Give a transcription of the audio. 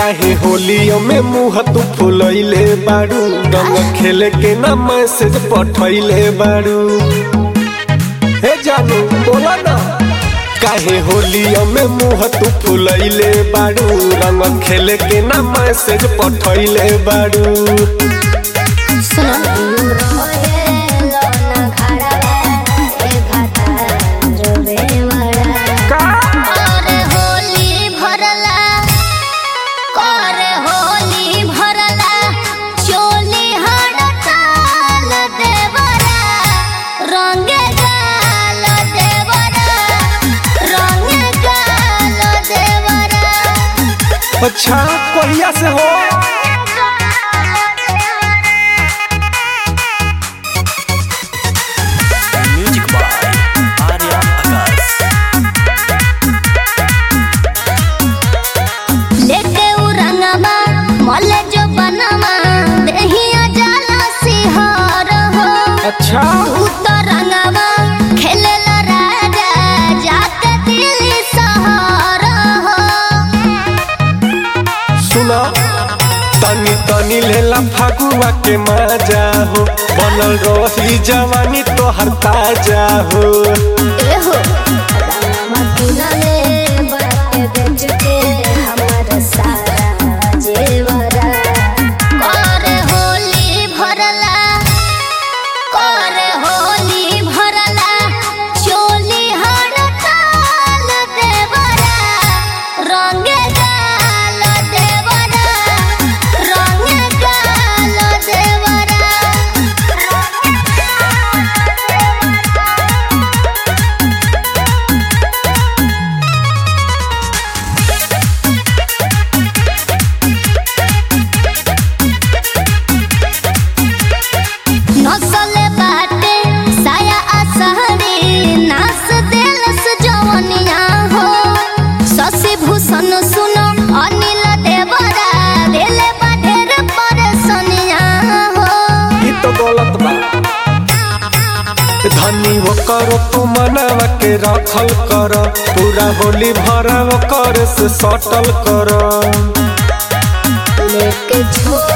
काहे होलियो में मुंह तू फुलैले बाड़ू रंग खेले के ना मैसेज पठैले बाड़ू हे जानू बोला ना काहे होलियो में मुंह तू फुलैले बाड़ू रंग खेले के ना मैसेज पठैले बाड़ू का करे होली भरला करे होली भरला चोली हड़ताल देवरा रंग गाल देवरा रंग गाल देवरा अच्छा कोहिया से हो म्यूजिक बाय आर्या आकाश लेके उ रंगवा मले जो बनवा देहिया जाला सिहार हो अच्छा उतरंगवा खेलेला राजा जाके दिल्ली सहारा हो सुना तनी तनी लेला फागुआ के मजा हो बनल रही जवानी तोहर ताजा हो एहो रंगवा किनले बाटे बेच के हमर सारा जेवरा करे होली भरला करे होली भरला चोली हड़ताल देवरा रंग गाल देवरा रंग गाल देवरा नसले बाटे साया असहरी नास दिलस जवनिया हो शशि भूषण सुनो अनिल देवरा दिले बाढेर परसनिया हो ई तो गलत बा धनी वो करो तू मनावा के रखल कर पूरा होली भरा वो कर से सटल कर लेके छोड़